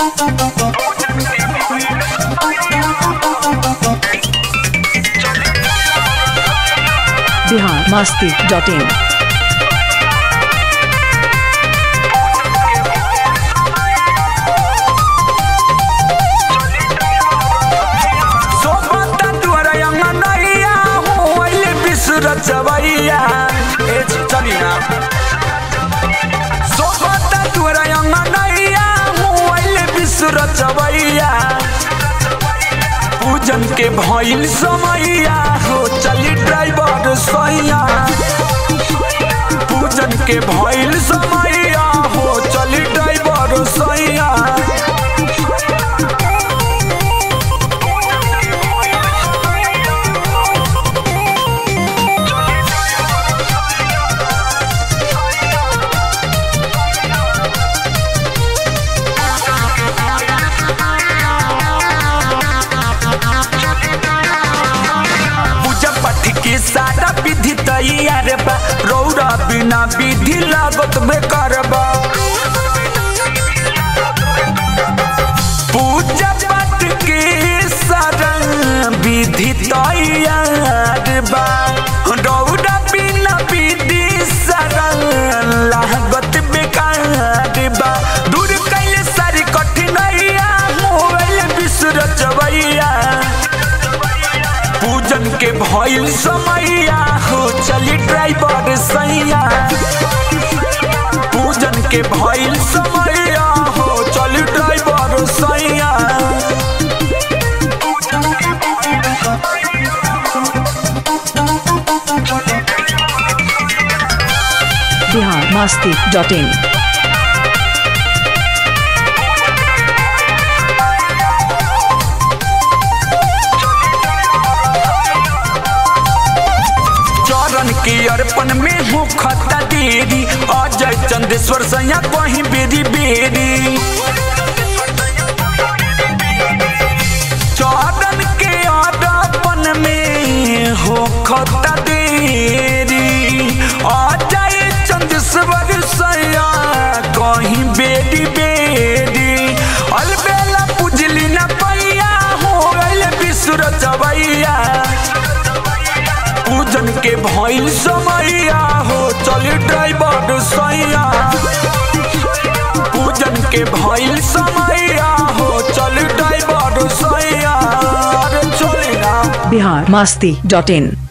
Bihar Masti dot in सोबत दुआरा अंगनैया होइले बिसुर चवैया ए चली ना सोबत दुआरा अंगनैया होइले बिसुर चवैया पूजन के भइल समैया हो चली ड्राइवर सैया पूजन के भइल समैया हो चली ड्राइवर सैया पूजा पाठ के सारा विधि तैयार बा रौरा बिना विधि लागत बेकार बा पूजा पाठ के सारा विधि तैयार बा रौरा बिना विधि सारा लागत बेकार बा दूर कैले सारी कठिनाइया मोबाइल विसर चवैया पूजन के भइल समैया हो चली ड्राइवर सैया पूजन के भइल समैया हो चली ड्राइवर सैया बिहार मस्ती डॉट इन चरण के अर्पण में हो खता देरी अजय चंदेश्वर सैया कहीं बेरी बेरी चरण के अर्पण में हो खता देरी अजय चंदेश्वर सैया कहीं बेरी बेरी अलबेला पुजली न पैया हो गइल विसुर चवैया पूजन के भइल समैया हो चली ड्राइवर सैया पूजन के भइल समैया हो चली ड्राइवर सैया अरे चली ना बिहार मस्ती डॉट इन